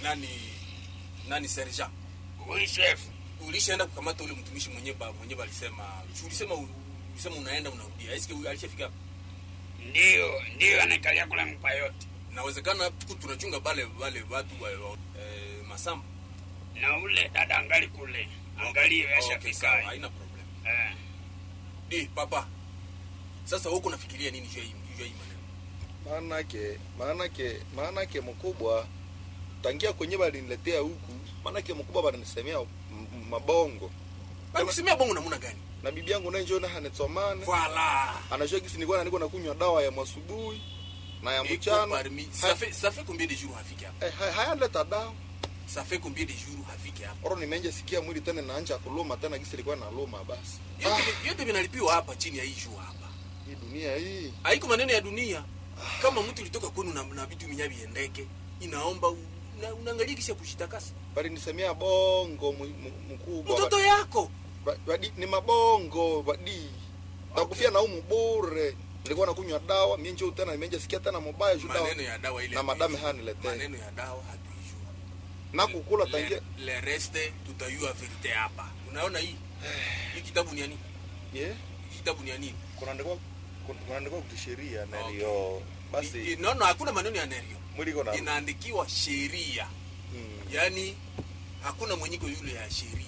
nani nani sergeant Oui, chef. ulishaenda kukamata ule mtumishi mwenye ba mwenye balisema ulisema ulisema unaenda unarudia eske alishafika hapa Ndio, ndio anakalia kule mpa yote. nawezekana tuku tunachunga bale bale watu wa, wa eh, masamba Na ule dada angali kule. Angalie Okay, yashafika. sawa, haina problem Eh. di papa sasa huko nafikiria nini juu ya hii juu ya hii maneno maanake maanake maanake mkubwa tangia kwenye baliniletea huku maanake mkubwa balinisemea m- m- mabongo balisemea bongo namuna gani na bibi yangu naye njoo na hanetsomane voilà anajua gisi nilikuwa nilikuwa nakunywa dawa ya mwasubuhi na ya Iko mchana parmi ça Ha- fait ça fait combien de jours hafiki hapa eh, ha- hayaleta dawa ça fait combien de jours hafiki hapa oro nimenje sikia mwili tena naanja kuluma tena gisi ilikuwa naluma basi yote yote vinalipiwa hapa chini ya hii juu hapa hii dunia hii haiko maneno ya dunia kama mtu ulitoka kwenu na, na vitu minya viendeke inaomba u- una- unaangalia kisha kushitakasa balinisemea bongo mu- mu- mkubwa mtoto yako Ba- badi, ni mabongo badi takufia na umu bure nilikuwa nakunywa dawa mie njoo tena nimenje sikia tena mubaya juu dawa maneno ya dawa ile na madame hatuijua. haniletee maneno ya dawa hatuijua na kukula tangia le, le reste tutayua verite hapa unaona hii hii kitabu ni ya nini yeah. hii kitabu ni ya nini kunaandikwa kun- kunaandikwa kisheria Okay. nalio I- basi i- no no hakuna maneno ya nerio mwili iko na inaandikiwa sheria Mm. yaani hakuna mwenyiko yule ya sheria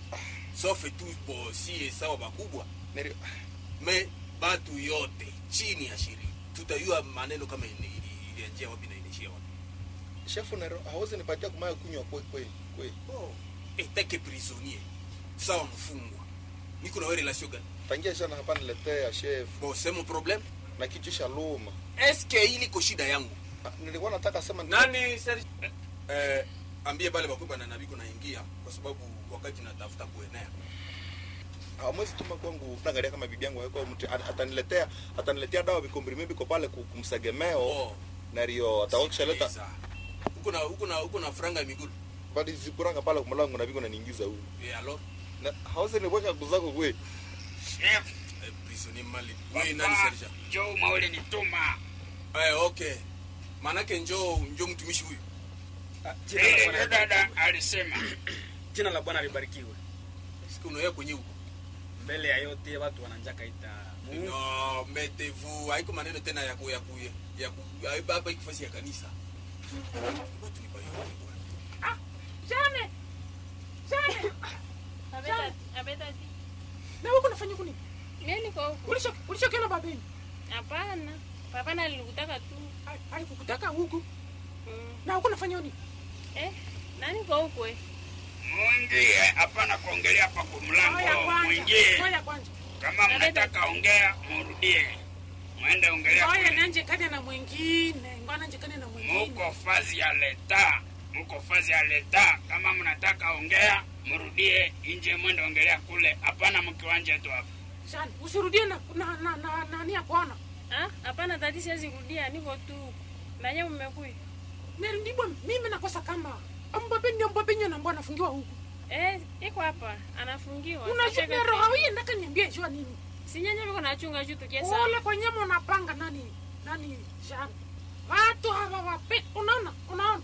sauf tu po sie sawa bakubwa Neri- me batu yote chini ya sheria tutayua maneno kama ili- ili- ilianjia wapi na inaishia wapi shefu nero hawezi nipatia kumaya kunywa kwe kwe kwe oh. etake prisonnier sawa mfungwa niko na we relation gani tangia shana hapa niletea shefu bon c'est mon problème na kichwa cha luma eske iliko shida yangu Ah, nilikuwa nataka sema nani Serge? eh, ambie bale bakubwa na nabiko naingia kwa sababu wakati natafuta kuenea hawezi tuma kwangu naangalia kama bibi yangu yuko mtu at- ataniletea ataniletea dawa vikombrime biko pale ku- kumsegemeo oh. nario ataokisha leta sikiliza. huko na huko na huko na franga ya migulu bali zipuranga pale kumlango na biko naniingiza huyu et alors na hawezi niweka kuzako kwe Chef. eh, prisonnier mali wewe nani Papa, Serge njoo maule nituma. eh okay manake njoo njoo mtumishi huyu Ah, jina la Ile Bwana yule dada libarikiwe. alisema. Jina la Bwana libarikiwe. siku unaoya kwenye huko Mbele ya yote watu wananjaka ita Mungu. no mettez-vous haiko maneno tena ya ku ya ku ya ku ya- hapa iko fasi ya kanisa watu ni bayote bwana Jane! Jane! Abeta, abeta ti. Na wewe unafanya kuni? Mimi niko huku. Ulisha ulishakiona babeni? Hapana. Papa nalikutaka tu. Alikukutaka huku. Mm. Na huko unafanya nini? Eh, nani niko huku eh? Mwingie, hapana kuongelea hapa kwa Ngoja mlango. kwanza. Mwingie. Ngoja kwanza. Kama mnataka ongea, murudie. Mwende ongelea. Ngoja kule. nanje kane na mwingine. Ngoja nanje kane na mwingine. Muko fazi ya leta. Muko fazi ya leta. Kama mnataka ongea, murudie nje mwende ongelea kule. Hapana mkiwanje tu hapa. Jane, usirudie na na na na nani ya kuona. Ah, hapana tati siwezi kurudia, niko tu huku. Na nyinyi mmekuja. Neri ndibwa mimi nakosa kama ambabe ndio mbabe nyo nambwa anafungiwa huku. Eh, iko hapa. Anafungiwa. Unajua Sasa roho hii ndaka niambie jua nini? Si nyenye viko nachunga juu tukiesa. Ole kwenye mnapanga nani? Nani Jane? Watu hawa wape. Unaona? Unaona?